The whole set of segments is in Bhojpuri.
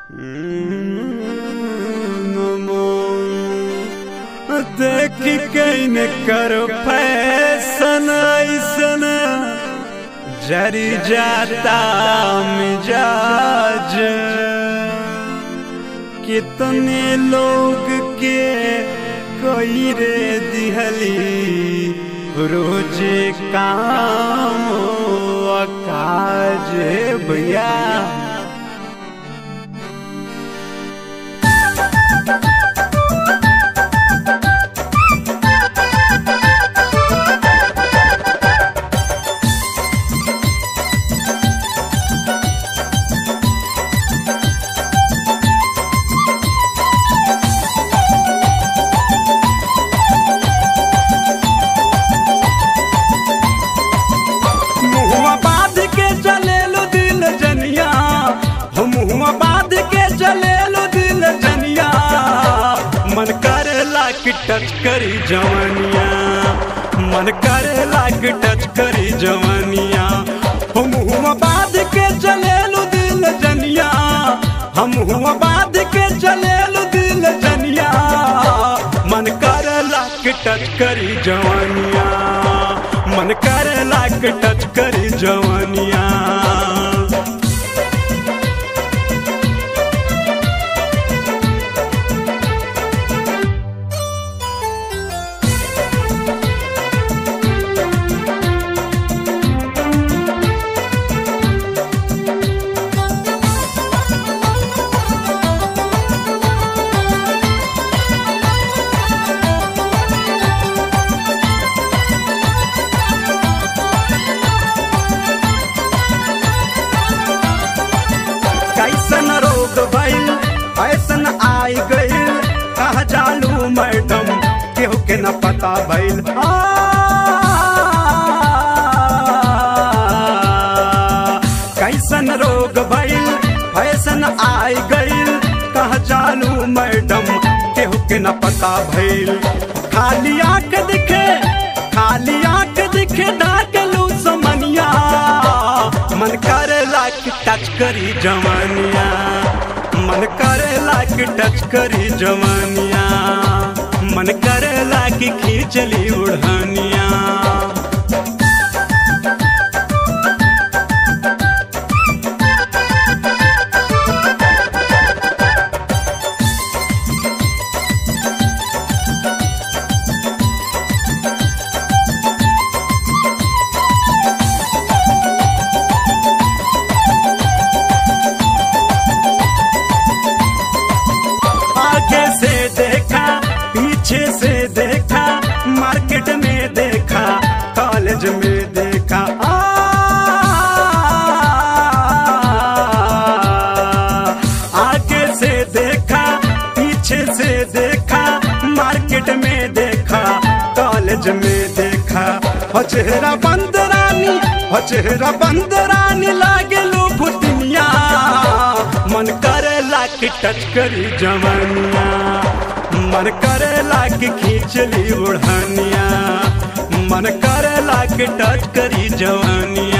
देख कैन कर फैसन ऐसन जरी जाता मिजाज कितने लोग के कोई रे दिहली रोज काम काज भैया मुहुआ बांध के चलेलो दिल जनिया हो मुहुआ बांध के चलेलो दिल जनिया मन करेला कि टच करी जवनिया मन करेला कि टच करी जवनिया हो मुहुआ बांध के चलेलो दिल जनिया हम हुआ बांध के चलेलो दिल जनिया मन करेला कि टच करी जवनिया मन करेला कि टच करी जवनिया कैसन रोग भइल ऐसन आई गइल कहा जालू मैडम केहू के न पता भइल आ, कैसन रोग भइल ऐसन आई गइल कहा जालू मैडम केहू के न पता भइल खाली आंख दिखे खाली आंख दिखे डाकलू समनिया मन करेला कि टच करी जवानिया मन करेला कि टच करी जवानिया मन करेला कि खींचली उड़ानिया आगे से देखा पीछे से देखा मार्केट में देखा कॉलेज में देखा आ, आगे से देखा पीछे से देखा मार्केट में देखा कॉलेज में देखा हो चेहरा बंद रानी हो चेहरा बंद रानी लागे लो भुतनिया मन करेला कि टच करी जवानिया मन करेला कि खींचली उड़ानिया मन करेला कि टच करी जवानिया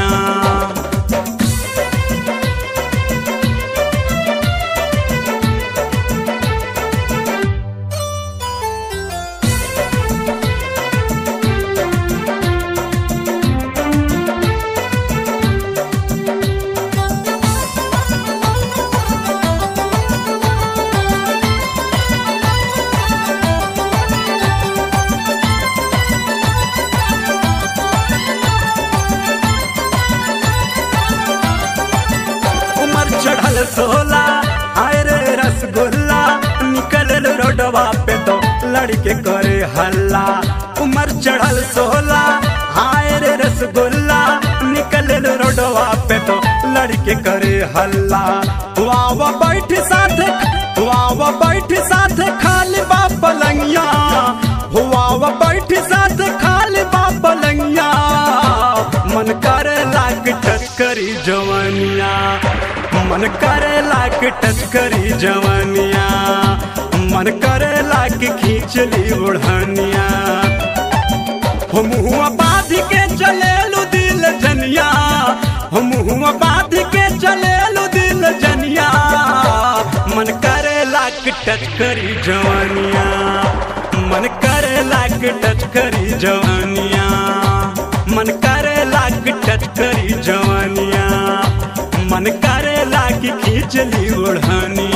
उमर चढ़ल सोला आय रे रसगुल्ला निकल रोडवा पे तो लड़के करे हल्ला उमर चढ़ल सोला आय रे रसगुल्ला निकल रोडवा पे तो लड़के करे हल्ला वावा बैठ साथ वावा बैठ साथ खाली बाप पलंगिया वावा बैठ साथ खाली बाप पलंगिया मन करे लाग टच करी जवानिया मन करे लाग टच करी जवानिया मन करे लाग खींचली उड़ानिया हो मुहुआ बांध के चलेलू दिल जनिया हो मुहुआ बांध के चलेलू दिल जनिया जवानिया मन करे लाग टच करी जवानिया मन करे लाग टच करी जवानिया मन करे लाग खींचली ओढ़निया